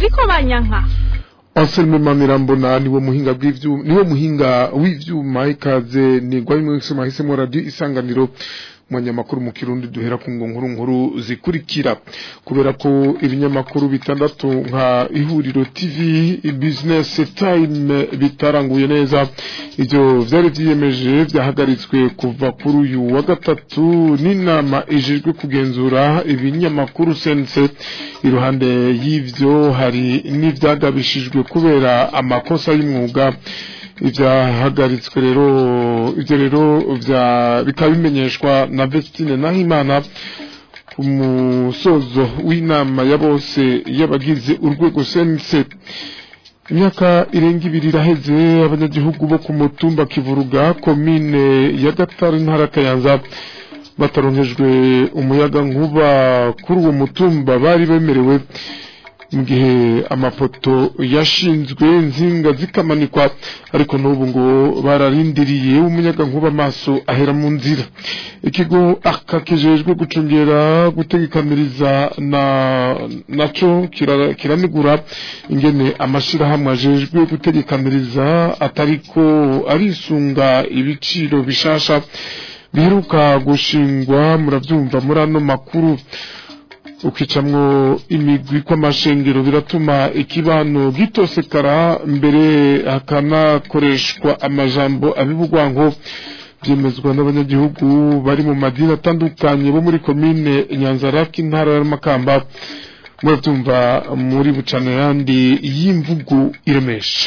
nziko banyanka Anselme Manirambona niwe muhinga bw'ivyuma niwe muhinga w'ivyuma ikaze ni gwa bimwe mwese radio isanganiro munyamakuru mu kirundi duhera ku ngo nkuru nkuru zikurikira kubera ko ibinyamakuru bitandatu nka ihuriro TV business time bitaranguye neza ivyo vyari vyiyemeje vyahagaritswe kuva kuri uyu wa gatatu n'inama ijejwe kugenzura ibinyamakuru sense iruhande y'ivyo hari n'ivyagabishijwe kubera amakosa y'umwuga ivyahagaritswe rero ivyo rero vya bikaba bimenyeshwa na Vestine Nahimana ku musozo w'inama ya bose y'abagize urwego sense imyaka irenga ibiri iraheze abanyagihugu bo ku mutumba kivuruga komine ya gatari ntara kayanza bataronkejwe umuyaga nkuba kuri uwo mutumba bari bemerewe mu gihe amapoto yashinzwe inzinga zikamanikwa ariko n'ubu ngo bararindiriye umuyaga nkuba amaso ahera mu nzira ikigo akakijejwe gucungera gutegekaniriza na naco kiranigura ingene amashirahamwe ajejwe gutegekaniriza atariko arisunga ibiciro bishasha biheruka gushingwa muravyumva muri ano makuru ukicamwo imigwi kw'amashengero biratuma ikibano gitosekara mbere hakanakoreshwa amajambo abibugwanko byemezwa n'abanyagihugu bari mu madini atandukanye bo muri komine nyanzaraki intara y'amakamba murabyumva muri bucana yandi y'imvugo iremesha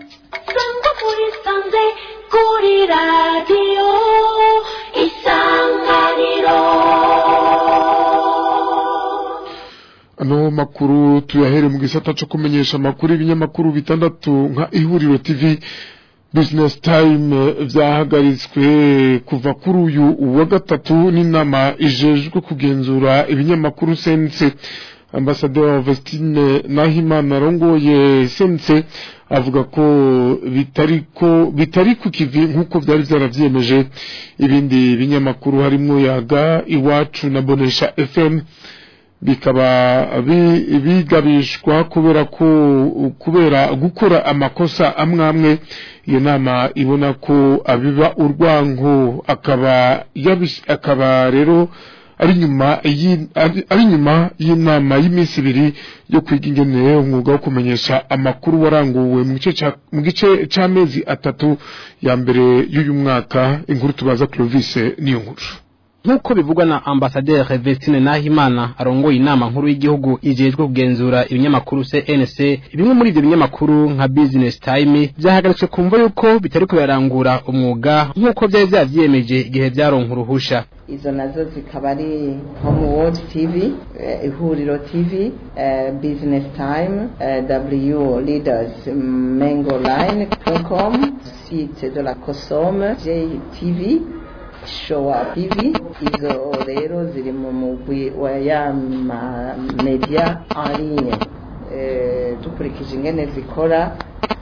kuri radiyo isanganiro ano makuru tuyahere mu gisata cyo kumenyesha amakuru y'ibinyamakuru bitandatu nka ihuriro TV business time vyahagaritswe kuva kuri uyu wa gatatu n'inama ijejwe kugenzura ibinyamakuru sense ambasaderi Vestine Nahimana arongoye sense avuga ko bitariko bitari ku kivi nk'uko byari byaravyemeje ibindi binyamakuru harimo yaga iwacu na bonesha FM bikaba bigabishwa kubera ko kubera gukora amakosa amwe amwe iyo nama ibona ko abiba urwanko akaba akaba rero ari nyuma ari nyuma y'inama y'iminsi ibiri yo kwiga ingene umwuga wo kumenyesha amakuru waranguwe mu gice c'amezi atatu ya mbere y'uyu mwaka inkuru tubaza Clovis niyo nkuru nk'uko bivugwa na ambasaderi Vestine Nahimana arongoye inama nkuru y'igihugu ijejwe kugenzura ibinyamakuru CNC bimwe muri ibyo binyamakuru nka Business Time byahagaritswe kumva yuko bitari kubirangura umwuga nk'uko byari byavyiyemeje igihe byaronka uruhusha izo nazo zikaba ari home world tv ihuriro tv business time w leaders mango line com site de la cosome jtv showa tv izo rero ziri mu mugwi wa ya media en ligne dukurikije ingene zikora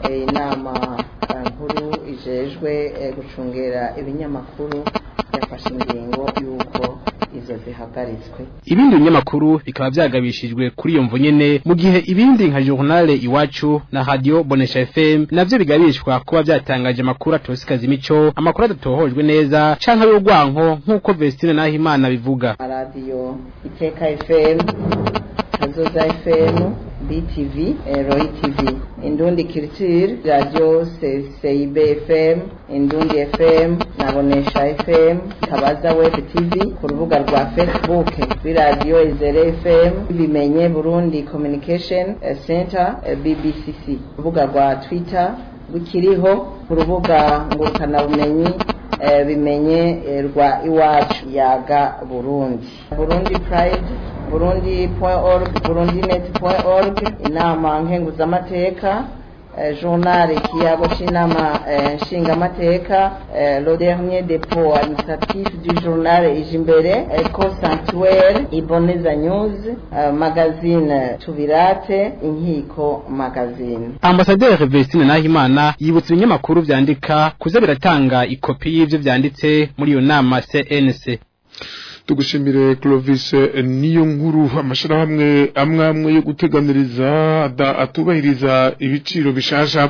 inama nkuru ijejwe gucungera ibinyamakuru yafashe ingingo y'uko izo zihagaritswe ibindi binyamakuru bikaba byagabishijwe kuri iyo mvo nyene mu gihe ibindi nka journal iwacu na radio bonesha fm navyo bigabishwa kuba byatangaje amakuru atosikaza imico amakuru adatohojwe neza canke y'urwanko nk'uko Vestine Nahimana bivuga radio iteka fm kazoza fm BTV, eh, Roy TV, Indundi Culture, Radio CIB FM, Indundi FM, Nabonesha FM, Kabaza Web TV, ku rubuga rwa Facebook, kuri Radio Izere FM, Bimenye Burundi Communication Center, eh, BBCC, urubuga rwa Twitter rukiriho, ku rubuga ngurukanabumenyi eh, bimenye eh, rwa iwacu yaga Burundi. Burundi Pride burundi.org burundinet.org inama nkenguzamateka eh, journal ikiyago c'inama eh, nshingamateka eh, le dernier dépôt administratif du journal ijimbere eco sanctuaire iboneza news eh, magazine tubirate inkiko magazine ambasaderi Vestine Nahimana yibutsa ibinyamakuru vyandika kuza biratanga ikopi y'ivyo vyanditse muri iyo nama CNC tugushimire Clovis niyo nkuru amashirahamwe amwe amwe yo guteganiriza atubahiriza ibiciro bishasha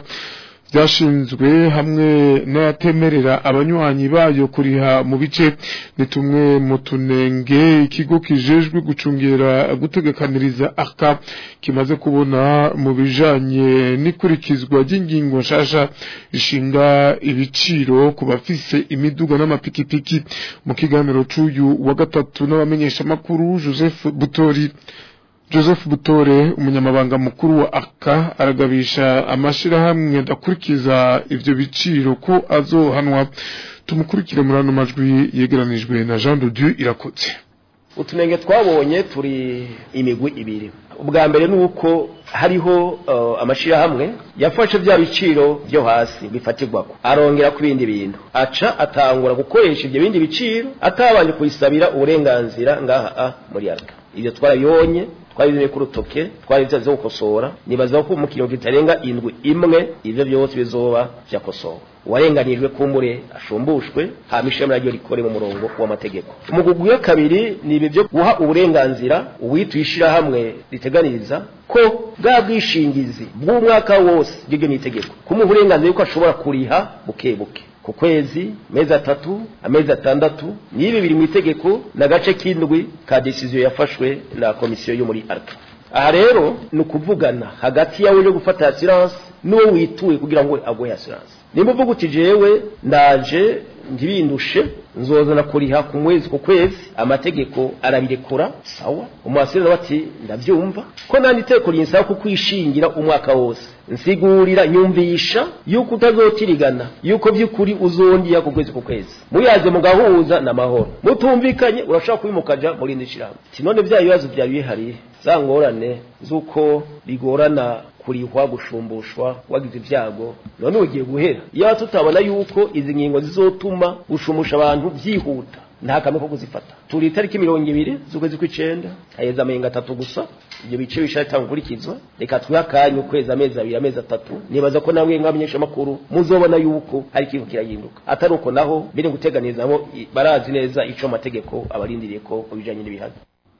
byashinzwe hamwe n'ayatemerera abanywanyi bayo kuriha mu bice ni tumwe mu tunenge ikigo kijejwe gucungera gutegekaniriza aka kimaze kubona mu bijanye n'ikurikizwa ry'ingingo nshasha ishinga ibiciro ku bafise imiduga n'amapikipiki mu kiganiro c'uyu wa gatatu n'abamenyeshamakuru Joseph Butori Joseph Butore umunyamabanga mukuru wa aka aragabisha amashirahamwe adakurikiza ivyo biciro ko azohanwa tumukurikire muri ano majwi yegeranijwe na Jean de Dieu irakotse utunenge twabonye turi imigwi ibiri ubwa mbere ni uko hariho uh, amashirahamwe yafashe bya biciro byo hasi bifatirwako arongera ku bindi bintu aca atangura gukoresha ibyo bindi biciro atabanje kuyisabira uburenganzira ngaha muri arka ibyo twarabibonye twabizanye ku rutoke twabivyo zo gukosora nibaza ko mu kintu kitarenga indwi imwe ivyo byose bizoba vyakosowe uwarenganijwe kumbure ashumbushwe hama ishami naryo rikore mu murongo w'amategeko umugugwi wa kabiri ni ibi byo guha uburenganzira uwituye ishirahamwe riteganiriza ko bwa bwishingizi bw'umwaka wose bw'ibyo n'itegeko kumuha uburenganzira yuko ashobora kuriha buke buke ku kwezi mezi atatu amezi atandatu n'ibi biri mu itegeko n'agace k'indwi ka decision yafashwe na komisiyo yo muri arca aha rero ni ukuvugana hagati yawe yo gufata assurance n'uwo wituye kugira ngo aguhe assurance nimba uvuga uti jewe ndaje ntibindushe nzozana kuriha ku mwezi ku kwezi amategeko arabirekura sawa umuhasirira bati ndabyumva ko nandi iteko rinsaba kukwishingira umwaka wose nsigurira nyumvisha yuko utazotirigana yuko by'ukuri uzongera ku kwezi ku kwezi muyaze mugahuza n'amahoro mutumvikanye urashobora kubimukaja muri indi shirahamwe ati none bya bibazo byari bihari za ngorane z'uko bigorana kurihwa gushumbushwa wagize ibyago none ugiye guhera iyo tutabona yuko izi ngingo zizotuma gushumusha abantu byihuta nta kamwe ko kuzifata turi itariki mirongo ibiri z'ukwezi kw'icenda haheze amenga atatu gusa ibyo bice bishaka gukurikizwa reka twihe akanya ukwezi amezi abiri amezi atatu nibaza ko namwe nk'abamenyeshamakuru muzobona yuko hari ikintu kirahinduka atari uko naho biri guteganiza nabo barazi neza ico amategeko abarindiriye ko mu bijanye n'ibihaga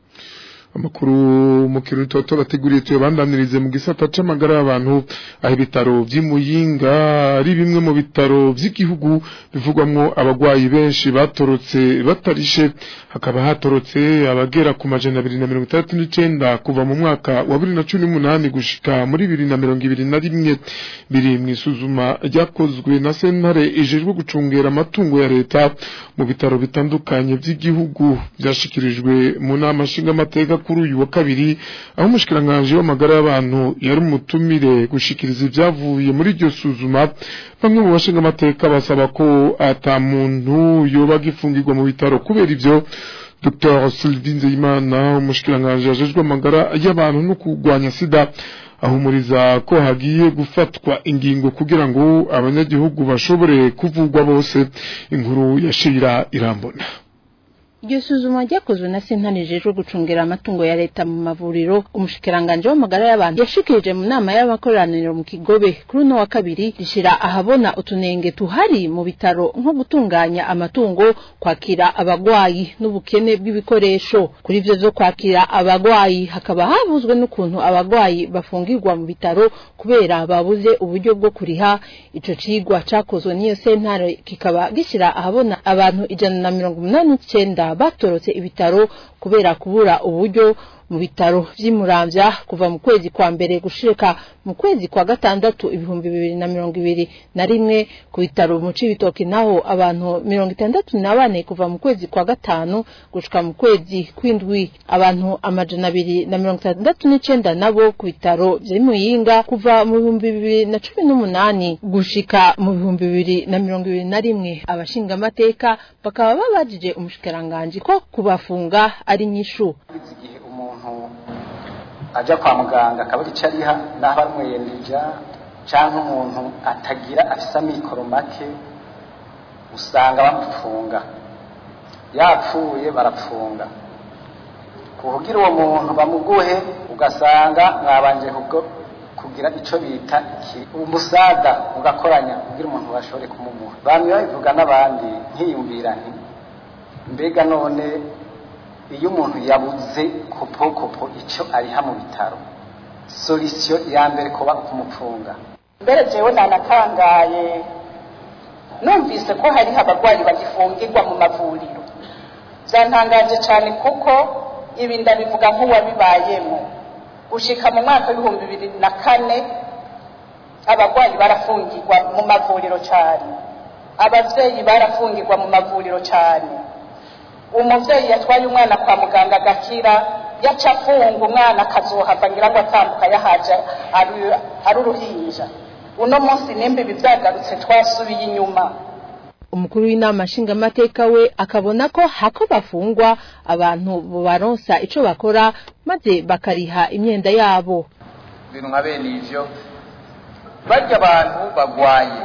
amakuru mu kirundi toto bateguriye tuyabandanirize mu gisata c'amagara y'abantu aho ibitaro vy'imuyinga ari bimwe mu bitaro vy'igihugu bivugwamwo abagwayi benshi batorotse batarishe hakaba hatorotse abagera ku majana abiri na mirongo itandatu n'icenda kuva mu mwaka wa bibiri na cumi n'umunani gushika muri bibiri na mirongo ibiri na rimwe biri mw'isuzuma ryakozwe na sentare ijejwe gucungera amatungo ya leta mu bitaro bitandukanye vy'igihugu vyashikirijwe mu nama nshingamateka kuri uyu wa kabiri aho umushikiranganje w'amagara y'abantu yari umutumire gushikiriza ibyavuye muri iryo suzuma bamwe mu bashinga amateka basaba ko ata muntu yoba agifungirwa mu bitaro kubera ivyo Dr Sylvie Nzeyimana umushikiranganje yajejwe amagara y'abantu no kurwanya sida ahumuriza ko hagiye gufatwa ingingo kugira ngo abanyagihugu bashobore kuvugwa bose inkuru yashira irambona iryo suzuma ryakozwe na sentare ijejwe gucungira amatungo ya leta mu mavuriro umushikiranganje w'amagara y'abantu yashikirije mu nama y'abakoraniro mu kigobe kuri uno wa kabiri rishira ahabona utunenge tuhari mu bitaro nko gutunganya amatungo kwakira abagwayi n'ubukene bw'ibikoresho kuri ivyo vyo kwakira abagwayi hakaba havuzwe n'ukuntu abagwayi bafungirwa mu bitaro kubera babuze uburyo bwo kuriha ico cigwa cakozwe n'iyo sentare kikaba gishira ahabona abantu ijana na mirongo umunani n'icenda batorotse ibitaro kubera kubura uburyo mu bitaro vy'imuramvya kuva mu kwezi kwa mbere gushika mu kwezi kwa gatandatu ibihumbi bibiri na mirongo ibiri na rimwe ku bitaro mu cibitoki naho abantu mirongo itandatu na bane kuva mu kwezi kwa gatanu gushika mu kwezi kw'indwi abantu amajana abiri na mirongo itandatu n'icenda nabo ku bitaro vy'imuyinga kuva mu bihumbi bibiri na cumi n'umunani gushika mu bihumbi bibiri na mirongo ibiri na rimwe abashingamateka bakaba babajije umushikiranganji ko kubafunga ari nyishu igihe umuntu ajya kwa muganga akaba icyo ariha n'aho amwiyendija cyangwa umuntu atagira afise amikoro make usanga bamufunga yapfuye barapfunga kugira uwo muntu bamuguhe ugasanga mwabanje kugira icyo bita umusaga mugakoranya kugira umuntu bashobore kumumuha bamwe babivuga n'abandi nkiyumvira nti mbega none iyo umuntu yabuze kopokopo icyo ariha mu bitaro solisiyo ya mbere kuba kumupfunga mbere jewe nanatangaye numvise ko hariho abarwayi bagifungirwa mu mavuriro byantangaje cyane kuko ibi ndabivuga nk'uwabibayemo gushika mu mwaka w'ibihumbi bibiri na kane abarwayi barafungirwa mu mavuriro cyane ababyeyi barafungirwa mu mavuriro cyane umubyeyi yatwaye umwana kwa muganga agakira yaca afunga umwana akazohava ngira ngo atambuka yahaje ari- ari uruhinja uno munsi nimba ibi byagarutse twasubiye inyuma umukuru w'inama nshingamateka we akabona ko hako bafungwa abantu baronsa ico bakora maze bakariha imyenda yabo ibintu nka bene ivyo barya abantu bagwaye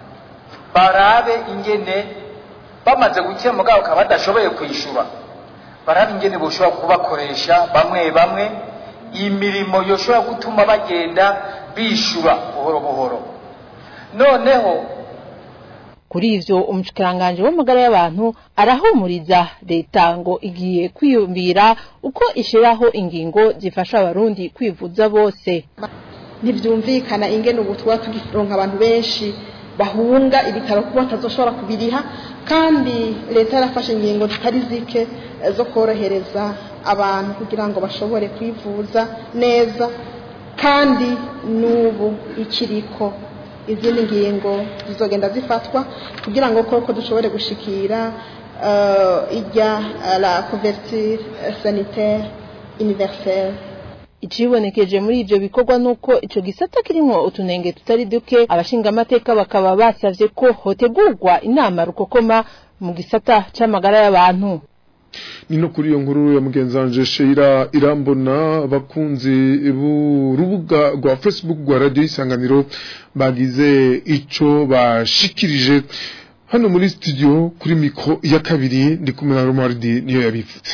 barabe ingene bamaze gukira mugabo ukaba badashoboye kwishyura barabe ingene boshobora kubakoresha bamwe bamwe imirimo yoshobora gutuma bagenda bishyura buhoro buhoro noneho kuri ivyo umushikiranganje w'amagara y'abantu arahumuriza leta ngo igiye kwiyumvira uko ishiraho ingingo zifasha abarundi kwivuza bose ntibyumvikana ingene ubu tuba tugironka abantu benshi bahunga ibitaro kuba batazoshobora kubiriha kandi leta yarafashe ingingo zitari zike eh, zo korohereza abantu kugira ngo bashobore kwivuza neza kandi n'ubu ikiriko izindi ngingo zizogenda zifatwa kugira ngo koko dushobore gushikira eh, ijya eh, la couverture eh, sanitaire universelle icibonekeje muri ivyo bikorwa nuko ico gisata kirimwo utunenge tutari duke abashingamateka bakaba basavye ko hotegurwa inama rukokoma mu gisata c'amagara y'abantu ni no kuri iyo nkuru ya mugenzi wanje Sheila irambona abakunzi b'urubuga rwa Facebook rwa radio isanganiro bagize ico bashikirije hano muri studio kuri mikro ya kabiri ndi kumwe na Romardi niyo yabivutse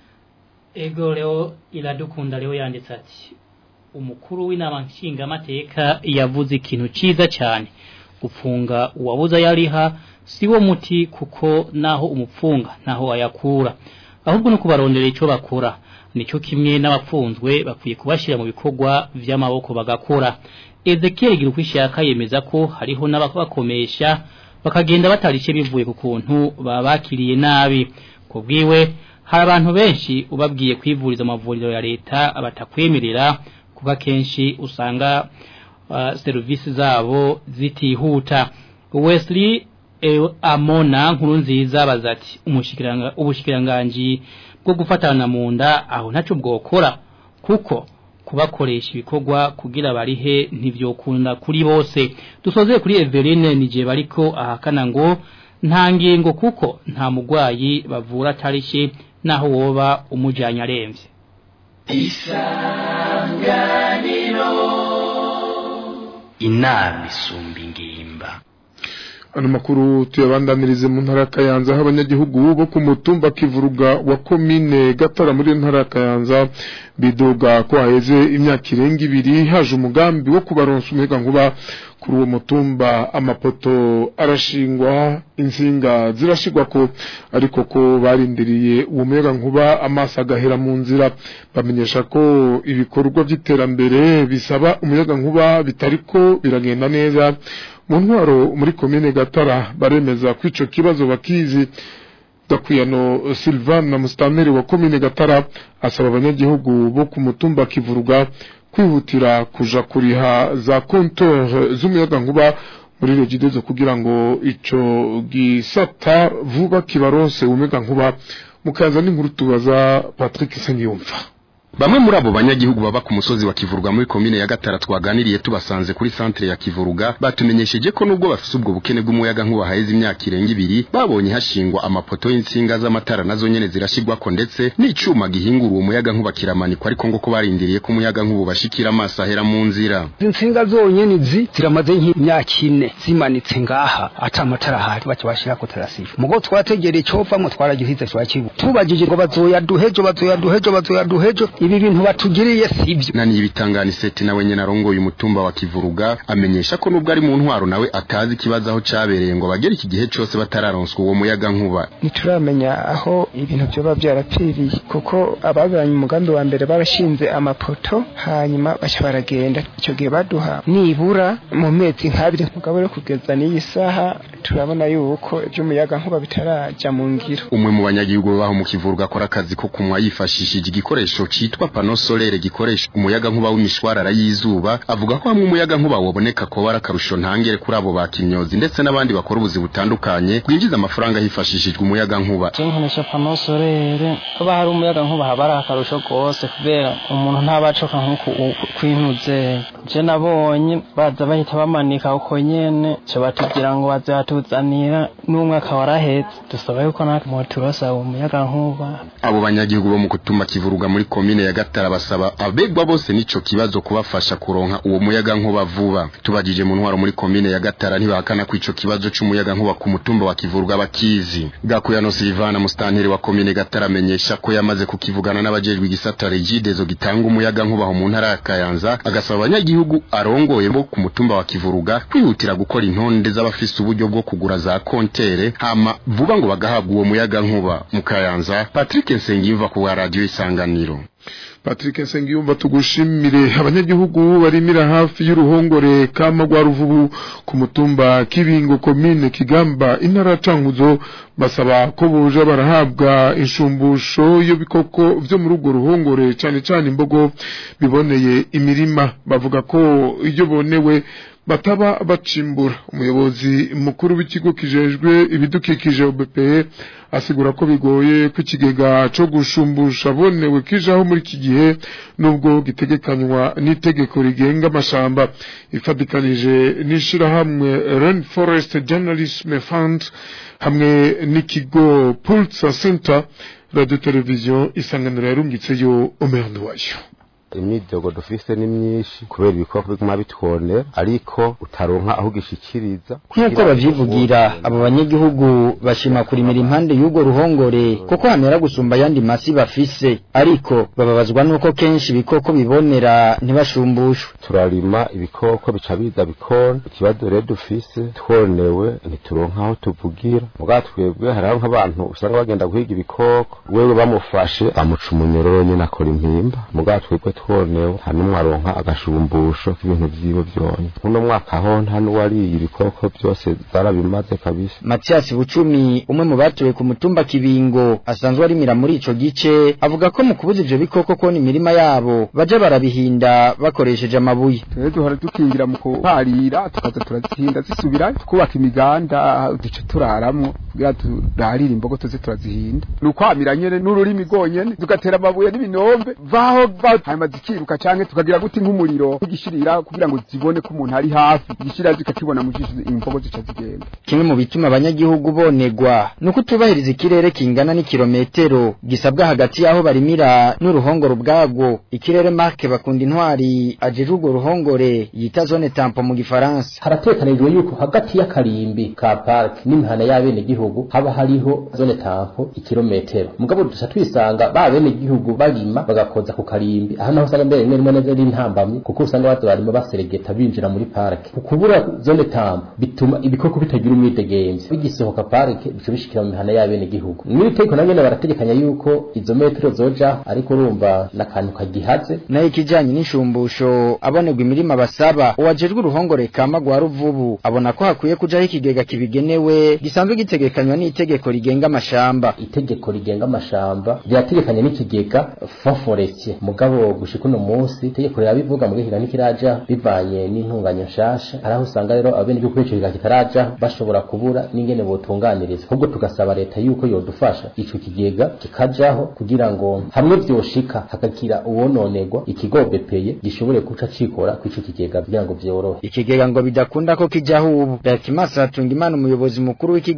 ego leo iradukunda leo yanditse ati umukuru w'inama nshingamateka yavuze ikintu ciza cyane gufunga uwabuza yariha siwo muti kuko naho umupfunga naho ayakura ahubwo no kubarondera ico bakora nico kimwe n'abapfunzwe bakwiye kubashira mu bikorwa vy'amaboko bagakora Ezekiel Girukwishaka yemeza ko hariho n'abakomesha bakagenda batarishe bivuye ku kuntu babakiriye nabi kubwiwe hari abantu benshi ubabwiye kwivuriza amavuriro ya leta batakwemerera kuba kenshi usanga uh, serivisi zabo zitihuta Wesley e, Amona nkuru nziza bazati umushikiranga ubushikiranganji bwo gufatana mu nda aho ntaco bwokora kuko kubakoresha ibikorwa kugira barihe ntivyokunda kuri bose dusoze kuri Eveline nije bariko ahakana ngo nta ngingo kuko nta mugwayi bavura tarishe naho woba umujanya aremvye inama isumba ingimba ano makuru tuyabandanirize mu ntara ya Kayanza aho abanyagihugu bo ku mutumba kivuruga wa komine Gatara muri ntara ya Kayanza bidoga ko haheze imyaka irenga ibiri haje umugambi wo kubaronsa umuyaga nkuba kuri uwo mutumba amapoto arashingwa insinga zirashigwa ko ariko ko barindiriye uwo muyaga nkuba amaso agahera mu nzira bamenyesha ko ibikorwa by'iterambere bisaba umuyaga nkuba bitariko biragenda neza mu ntwaro muri komine gatara baremeza ko ico kibazo bakizi Dakwiyano Sylvain na mustameri wa komine gatara asaba abanyagihugu bo ku mutumba kivuruga kwihutira kuja kuriha za compteur z'umuyaga nkuba muri regidezo kugira ngo ico gisata vuba kibaronse umuyaga nkuba mukaza n'inkuru tubaza Patrick Sengiyumva Bamwe muri abo banyagihugu baba ku musozi wa Kivuruga muri komine ya Gatara twaganiriye tubasanze kuri centre ya Kivuruga batumenyesheje ko nubwo bafise ubwo bukene bw'umuyaga nkuba haheze imyaka irenga ibiri babonye hashingwa amapoto y'insinga z'amatara nazo nyene zirashigwako ndetse n'icuma gihingura uwo muyaga nkuba kiramanikwa ariko ngo ko barindiriye ko umuyaga nkuba bashikira amaso ahera mu nzira insinga zonyene zi ziramaze nk'imyaka ine zimanitse ngaha ata amatara ahari baca bashirako tarasifa mugo twategereye covamwo twaragihize twakibu tubajije ngo bazoyaduhejo bazoyaduhejo bazoyaduhejo ibi bintu batugiriye sibyo nani ibitangani seti nawe nyene arongoye umutumba wa Kivuruga amenyesha ko nubwo ari mu ntwaro nawe atazi ikibazo aho cabereye ngo bagere iki gihe cose batararonswa uwo muyaga nkuba ntituramenya aho ibintu vyoba vyarapfiriye kuko ababanye umugambi wa mbere barashinze amapoto hanyuma baca baragenda ico gihe baduha nibura mu mezi nk'abiri mugabo rero kugeza n'iyi saha turabona yuko ivy'umuyaga nkuba bitaraja mu ngiro umwe mu banyagihugu baho mu Kivuruga akora akazi ko kunywa yifashishije igikoresho citwa pano solaire gikoresha umuyaga nkuba w'imishwarara y'izuba avuga ko hamwe umuyaga nkuba waboneka ko barakarusho ntangere kuri abo bakinyozi ndetse n'abandi bakora ubuzi butandukanye bwinjiza amafaranga hifashishijwe umuyaga nkuba nkoresha pano solaire kuba hari umuyaga nkuba haba ari akarusho rwose kubera umuntu ntabacoka nk'uku kwinuze je nabonye baza bahita bamanika uko nyene co batubwira ngo baze batuzanira n'umwaka warahetse dusaba yuko natwe moturosaba umuyaga nkuba abo banyagihugu bo mu kutumba kivuruga muri komine ya Gatara basaba abegwa bose nico kibazo kubafasha kuronka uwo muyaga nkuba vuba tubajije mu ntwaro muri komine ya Gatara ntibahakana ko ico kibazo c'umuyaga nkuba ku mutumba wa kivuruga bakizi Gakuyano Silvana mustanteri wa komine Gatara amenyesha ko yamaze kukivugana n'abajejwe igisata Regidezo gitanga umuyaga nkuba mu ntara ya Kayanza agasaba abanyagihugu arongoye bo ku mutumba wa kivuruga kwihutira gukora intonde z'abafise uburyo bwo kugura za kontere hama vuba ngo bagahabwa uwo muyaga nkuba mu Kayanza Patrick Nsengiyumva ku wa radio isanganiro Patrick Nsengiyumva tugushimire abanyagihugu barimira hafi y'uruhongore kama rwa ruvubu ku mutumba kibingo komine kigamba intara cankuzo basaba ko boja barahabwa inshumbusho yo bikoko vyo muri urwo ruhongore cane cane imbogo biboneye imirima bavuga ko iyo bonewe bataba bacimbura umuyobozi mukuru w'ikigo kijejwe ibidukikije OBPE asigura ko bigoye ko ikigega co gushumbusha bonewe kijaho muri iki gihe nubwo gitegekanywa n'itegeko rigenga amashamba ifatikanije n'ishirahamwe Rainforest Journalism Fund hamwe n'ikigo Pulsar Center radio televiziyo isanganiro yarungitseyo Omer Nduwayo imyidogo dufise ni myinshi kubera ibikoko biguma bitwonera ariko utaronka aho ugishikiriza nk'uko bavyivugira abo banyagihugu bashima kurimira impande y'urwo ruhongore kuko hamera gusumba ayandi masi bafise ariko bababazwa n'uko kenshi ibikoko bibonera ntibashumbushwe turarima ibikoko bica biza bikona ikibazo rero dufise twonewe ntituronka aho tuvugira mugabo twebwe hariho nk'abantu usanga bagenda guhiga ibikoko wewe bamufashe bamuca umunyororo nyene akora impimba mugabo twebwe twonewe nta n'umwe aronka agashumbusho k'ibintu vyiwe vyonye uno mwaka ho nta n'uwariye ibikoko vyose zarabimaze kabisa Mathias Bucumi umwe mu batuye ku mutumba Kibingo asanzwe arimira muri ico gice avuga ko mu kubuza ivyo bikoko kona imirima yabo baje barabihinda bakoresheje amabuye twebwe duhora dukingira mu kuharira tukaza turazihinda zisubira twubaka imiganda duce turaramwo kugira turarire imbogo tuze turazihinda ni ukwamira nyene n'ururimi rwonyene tugatera amabuye n'ibinombe vaho hanyuma zikiruka canke tukagira guti nk'umuriro nk'igishirira kugira ngo zibone ko umuntu ari hafi igishirira zikakibona mu jisho imbogo zica zigenda kimwe mu bituma abanyagihugu bonegwa nuko utubahiriza ikirere kingana n'ikirometero gisabwa hagati y'aho barimira n'uruhongore ubwagwo ikirere marke bakunda intwari ajejwe urwo ruhongore yita zone tampo mu gifaransa haratekanijwe yuko hagati y'akarimbi ka park n'imihana y'abene gihugu haba hariho zone tampo ikirometero mugabo dusa twisanga ba bene gihugu barima bagakoza ku karimbi aha naho usanga mbere rimwe rimwe neza ari intambamye kuko usanga baza barimo baseregeta binjira muri parike ukubura zone tambo bituma ibikoko bitagira umwidegemvye bigisohoka parike bica bishikira mu mihana y'abene gihugu mw'iri tegeko na nyene barategekanya yuko izo metero zoja ariko urumva n'akantu kagihaze nayo ikijanye n'inshumbusho abonerwa imirima basaba uwajejwe uruhongore kama rwa ruvubu abona ko hakwiye kujaho ikigega kibigenewe gisanzwe gitegekanywa n'itegeko rigenga amashamba itegeko rigenga amashamba rirategekanya n'ikigega fond forestier mugabo gushika uno munsi itegeko rirabivuga mu gihe nikiraja bivanye n'intunganya nshasha hari aho usanga rero abene gihugu ico kigega kitaraja bashobora kubura n'ingene botunganiriza ahubwo tugasaba leta yuko yodufasha ico kigega kikajaho kugira ngo hamwe vyoshika hakagira uwononerwa ikigo bepeye gishobore guca cikora kw'ico kigega kugira ngo vyorohe ikigega ngo bidakunda ko kijaho ubu Dakimasa Tungimana umuyobozi mukuru w'ikigo BP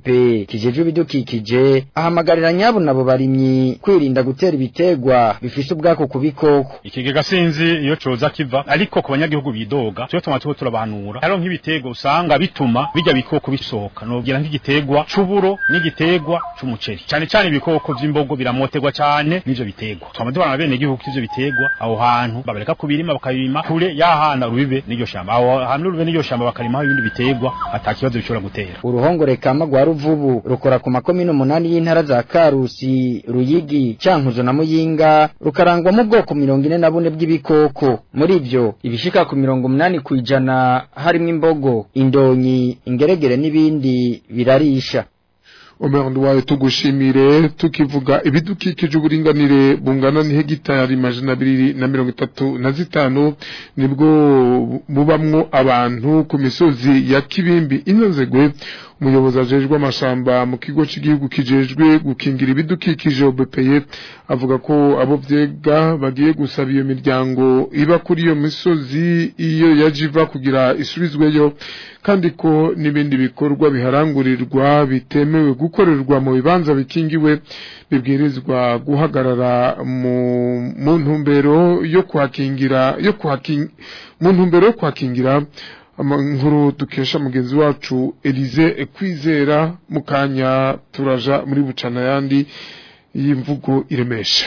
kijejwe ibidukikije ahamagarira nyabo nabo barimyi kwirinda gutera ibitegwa bifise ubwako ku bikoko ikigega sinzi iyo coza kiva ariko ku banyagihugu bidoga cyo tuma tuko turabanura haro nk'ibitego usanga bituma bijya bikoko bisohoka nogira nk'igitegwa c'uburo n'igitegwa c'umuceri cyane cyane ibikoko vy'imbogo biramotegwa cyane n'ivyo bitegwa twama tubana bene igihugu ivyo bitegwa aho hantu babareka kubirima bakabima kure yahana rubibe n'iryo shamba aho hantu rubibe n'iryo shamba bakarimaho ibindi bitegwa atakibazo bishobora gutera uruhongore kama rwa ruvubu rukora ku makomine umunani y'intara za karusi ruyigi cankuzo na muyinga rukarangwamo ubwoko mirongo ine na bune bw'ibikoko muri ivyo ibishika ku mirongo umunani kw'ijana harimwo imbogo indonyi ingeregere n'ibindi birarisha Omer Ndwaye tugushimire tukivuga ibidukikije uburinganire bungana ni hegitari majana abiri na mirongo itatu na zitanu nibwo bubamwo abantu ku misozi ya Kibimbi inonzegwe umuyobozi ajejwe amashamba mu kigo cy'igihugu kijejwe gukingira ibidukikije OBPE avuga ko abo vyega bagiye gusaba iyo miryango iba kuri iyo misozi iyo yajiva kugira isubizweyo kandi ko n'ibindi bikorwa biharangurirwa bitemewe gukorerwa mu bibanza bikingiwe bibwirizwa guhagarara mu mu ntumbero yo kwakingira yo kwakingira mu ntumbero yo kwakingira nkuru dukesha mugenzi wacu Elize kwizera mukanya turaja muri bucana yandi y'imvugo iremesha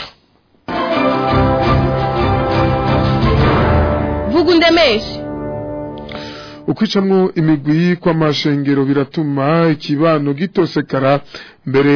vuga undemeshe ukwicamwo imigwi kw'amashengero biratuma ikibano gitosekara mbere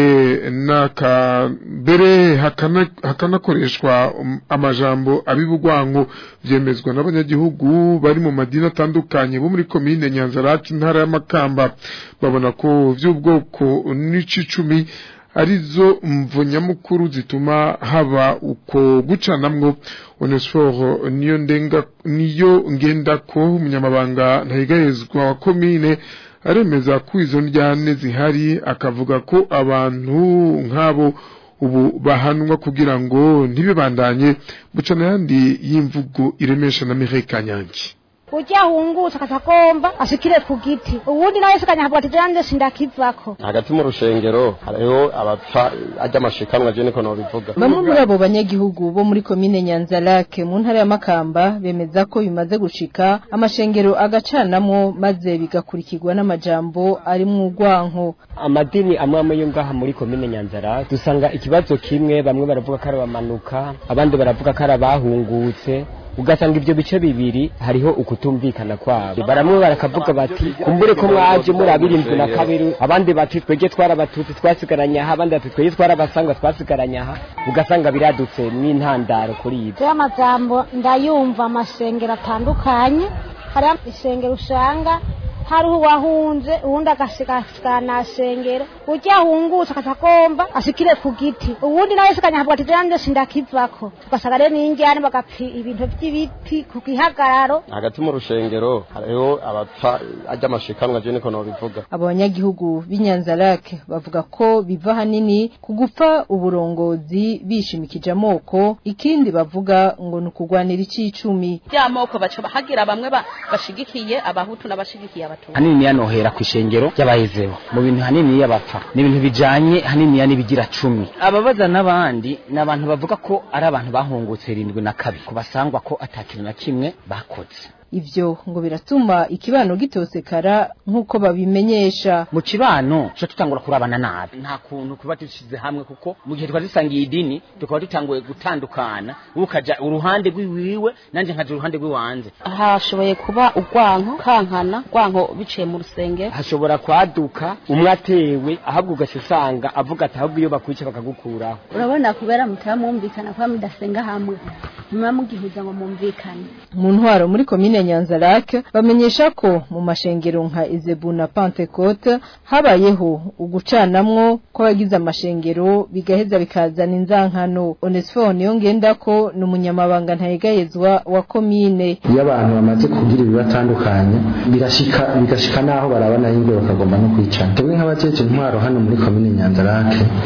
naka mbere hakana hakanakoreshwa um, amajambo abibugwanko vyemezwa n'abanyagihugu bari mu madini atandukanye bo muri komine Nyanzarake intara y'Amakamba babona ko vy'ubwoko n'icicumi arizo mvonyamukuru zituma haba uko gucanamwo onesforo niyo ndenga niyo ngenda ko umunyamabanga ntayigayezwa wa komine aremeza ko izo ndyane zihari akavuga ko abantu nk'abo ubu bahanwa kugira ngo ntibibandanye bucana yandi y'imvugo iremesha na Mireille Kanyange ujya hungutse akatagomba ashikire ku giti ubundi nawe sikanya havuga ati jande sindakivako hagati mu rushengero hariho abapfa ajya amashikanwa je niko nobivuga bamwe muri abo banyagihugu bo muri komine Nyanzarake mu ntara ya Makamba bemeza ko bimaze gushika amashengero agacanamwo maze bigakurikirwa n'amajambo ari mu rwanko amadini amwe amwe yo ngaha muri komine Nyanzarake dusanga ikibazo kimwe bamwe baravuga ko ari abamanuka abandi baravuga ko ari abahungutse ugasanga ibyo bice bibiri hariho ukutumvikana kwabo baramwe barakavuga bati kumbure ko mwaje muri abirindwi na kabiri abandi bati twege twarabatutsi twasigaranye aha abandi bati twege twarabasangwa twasigaranye aha ugasanga biradutse n'intandaro kuri ibyo rero amajambo ndayumva amashengero atandukanye hariho ishengero usanga hariho uwahunze uwundi agasigana shengero ujya ahungutse akatagomba ashikire ku giti uwundi nawe sikanya havuga ati jande sindakivako ugasanga rero n'injyane bagapfa ibintu by'ibiti ku gihagararo hagati mu rushengero hariho abapfa ajya amashikanwa je niko nobivuga abo banyagihugu b'inyanzarake bavuga ko biva hanini ku gupfa uburongozi bishimikije amoko ikindi bavuga ngo ni ukugwanira icicumi by'amoko baca hagira bamwe bashigikiye abahutu n'abashigikiye abatutsi hanini yanohera ku ishengero y'abahezeho mu bintu hanini y'abapfa ni ibintu bijanye hanini ya nibigira cumi ababaza n'abandi ni abantu bavuga ko ari abantu bahungutse irindwi na kabiri kubasangwa ko atakintu na kimwe bakoze ivyo ngo biratuma ikibano gitosekara nk'uko babimenyesha mu kibano cyo tutangura kurabana nabi nta kuntu kuba dushize hamwe kuko mu gihe twari dusangiye idini tukaba dutanguye gutandukana ukaja uruhande rw'iwiwe nanje nkaja uruhande rw'iwanze hashoboye kuba urwanko kankana urwanko biciye mu rusengero hashobora kwaduka umwe atewe ahubwo ugaca usanga avuga ati ahubwo iyo bakwica bakagukuraho urabona kubera mutaba mwumvikana kuba mudasenga hamwe muba mugihuza ngo mumvikane mu ntwaro muri komine Nyanzarake bamenyesha ko mu mashengero nka Izebu na Pentecote habayeho ugucanamwo kw'abagize amashengero bigaheza bikazana inzankano Onesphore niyo ngenda ko ni umunyamabanga ntayegayezwa wa komine iyo abantu bamaze kugira ibibatandukanye birashika bigashika naho barabana y'ingwe bakagomba no kwicana twebwe nk'abajeje intwaro hano muri komine Nyanzarake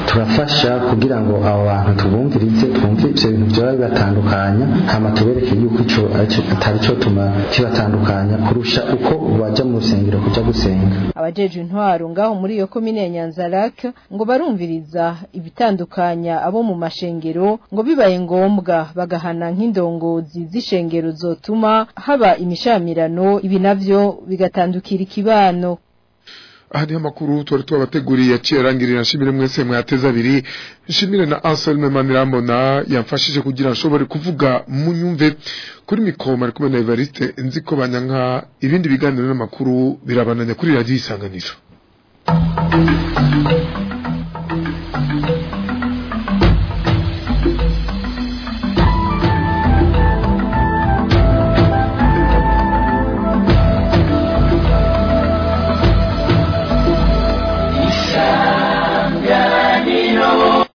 turafasha kugira ngo abo bantu tubumvirize twumve ivyo bintu vyoba bibatandukanya hama tubereke yuko ico atari cyo tuma kibatandukanya kurusha uko baja mu rusengero kuja gusenga abajeje intwaro ngaho muri iyo komine ya Nyanzarake ngo barumviriza ibitandukanya abo mu mashengero ngo bibaye ngombwa bagahana nk'indongozi z'ishengero zotuma haba imishamirano ibi navyo bigatandukira ikibano aha niho amakuru twari twabateguriye yaciye arangirira nshimire mwese mwateze abiri nshimire na Anselme Manirambona yamfashije kugira nshobore kuvuga munyumve kuri mikoma ari kumwe na Evariste nzi ko banyanka ibindi biganiro n'amakuru birabananya kuri radio isanganiro